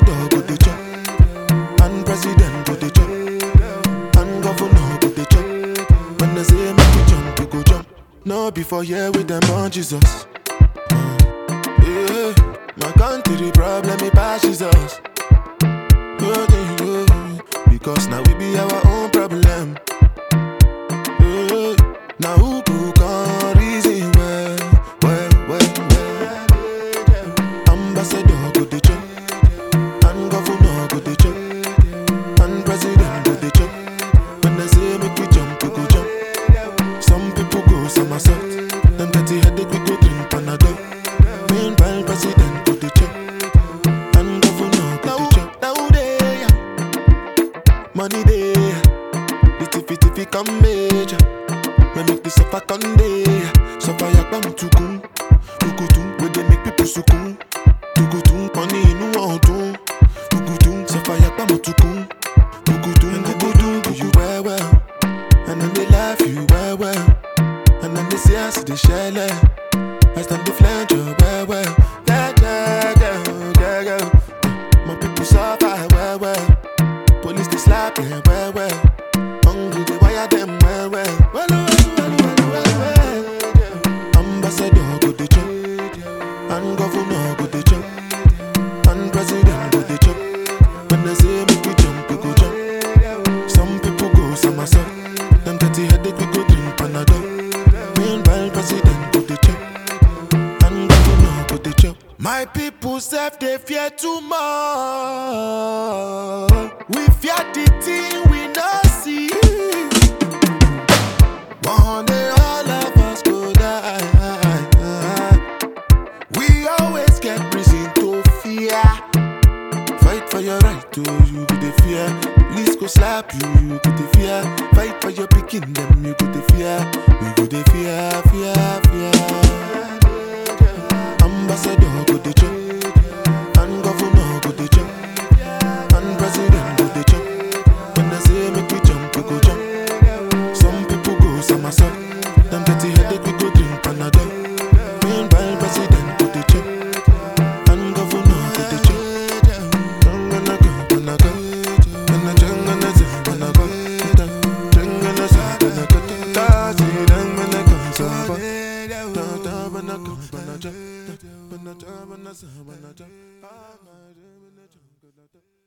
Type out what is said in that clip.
Ambassador go dey chop, and president go dey chop, and governor go dey chop. When they say make we jump, we go jump. No before here with them on Jesus. Yeah, my country problem it passes us. Oh, yeah, yeah. Because now we be our own problem. Yeah, now who go come reason well, well, well, well. Ambassador go dey chop, and governor go dey chop, and president go dey chop. When they say make we jump, we go jump. Some people go somersault. Them dirty headache, we go drink Panadol. Meanwhile, president go dey chop, and governor go dey chop. Now they money they, the tiffy tiffy come major. We make the suffer come day, suffer yakbam tukun, tukutun. We dey make people sukun, tukutun. Money inu ọdun, tukutun. Suffer yakbam tukun, tukutun. Tukutun do you well well, and then they laugh you well well. And then they say I see the shell As them the flange you well well Yeah, yeah, yeah, yeah, yeah My people suffer well well Police they slap them well well Hungry they wire them well well Well, well, well, well, well, well Ambassador go the chop And governor go the chop And president go the chop When they say make we jump, we go jump Some people go somersault Them dirty headache we go drink Panadol Meanwhile, president go the chop, and governor go the chop. My people self they fear too much. We fear the thing we not see. One day all of us go die. We always get reason to fear. Fight for your right to you go the fear. Police go slap you, you go the fear. Fight for your picking them, you go the fear. We go the fear, fear, fear. Ambassador go the chop, and governor go the chop, and president go the chop. When they say make we jump, we go jump. Some people go somersault. Them dirty headache, we go drink Panadol. Meanwhile, president go the chop, and governor go the chop. Thank you.